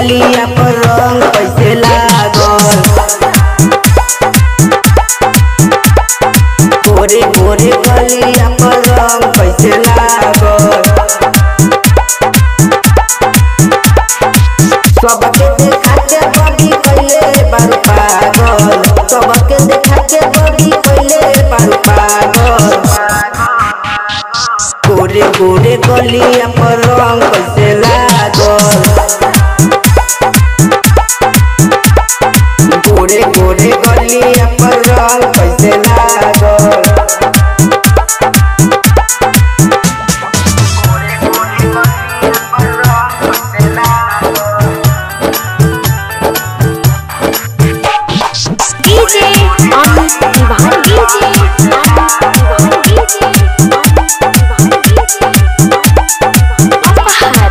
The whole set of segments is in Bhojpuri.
गलिया पर रंग कैसे लागल गोरे गोरे गलिया पर रंग कैसे लागल सबके देखा के बड़ी कैले बारू पागल सबके देखा के बड़ी कैले बारू पागल गोरे गोरे गलिया पर रंग कैसे लागल गोरे गोरे गलिया पर रंग कैसे लागल DJ on Divan DJ on Divan DJ on Divan DJ Apahar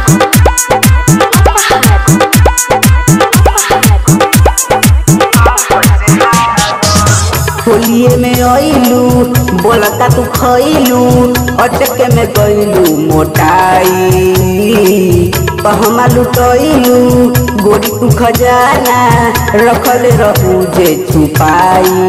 होलिए में अइलू बोलता तू खइलू अटके में गइलू मोटाई कहमा लुटइलू गोरी तू खजाना रखल रहू जे छुपाई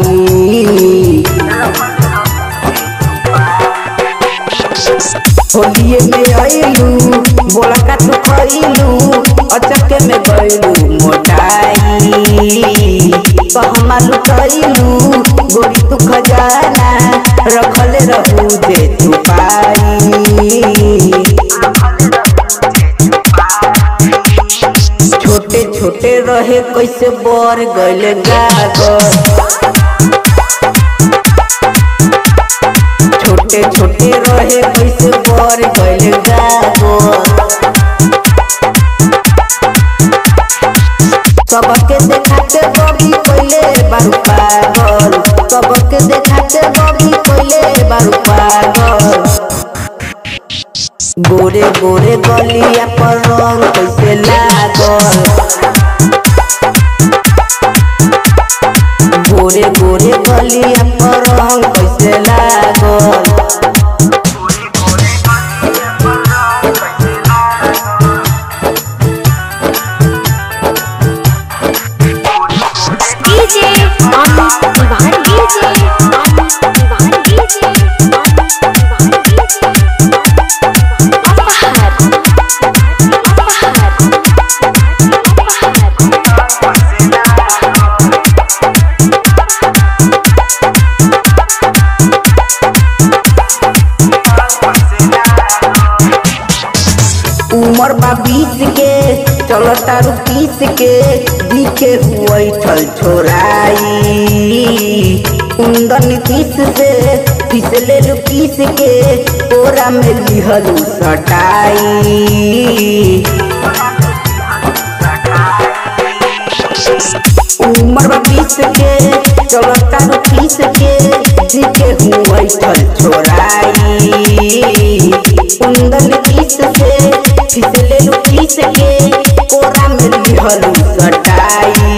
होलिए में अइलू बोलता तू खइलू अटके में गइलू मोटाई कहमा लुटइलू गोरी तू खजाना रखल रहू जे छुपाई छोटे छोटे रहे कैसे बर गइल गागर छोटे छोटे रहे कैसे बर गइल गागर सबके देखा के बड़ी कोइले बारू पागल सबके देखा के बड़ी कोइले बारू पागल गोरे गोरे गलिया पर रंग कैसे लागल गोरे गोरे गलिया पर रंग कैसे लागल DJ on Divan DJ on Divan DJ on Divan DJ Apahar Apahar उमर बा बीस के चलता रू पीस के दिखे हुईठल छोराई कुंदन किस से फिसले लू किस के कोरा में लिहलू सटाई उमर बा बीस के चलता रू पीस के दिखे हुईठल छोराई कुंदन किस से फिसले लू किस के कोरा में लिहलू सटाई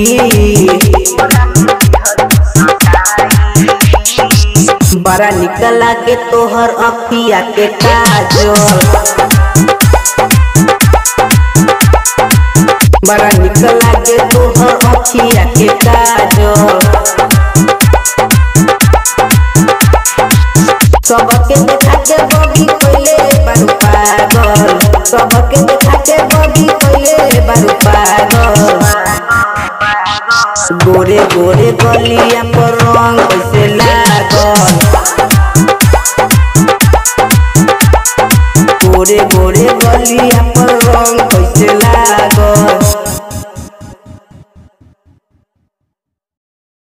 बड़ा निकला के तोहर अखिया के काजल बड़ा निकला के तोहर अखिया के काजल सबके देखा के बगी कोइले बारू पागल सबके देखा के बगी कोइले बारू पागल गोरे गोरे गलिया पर रंग कैसे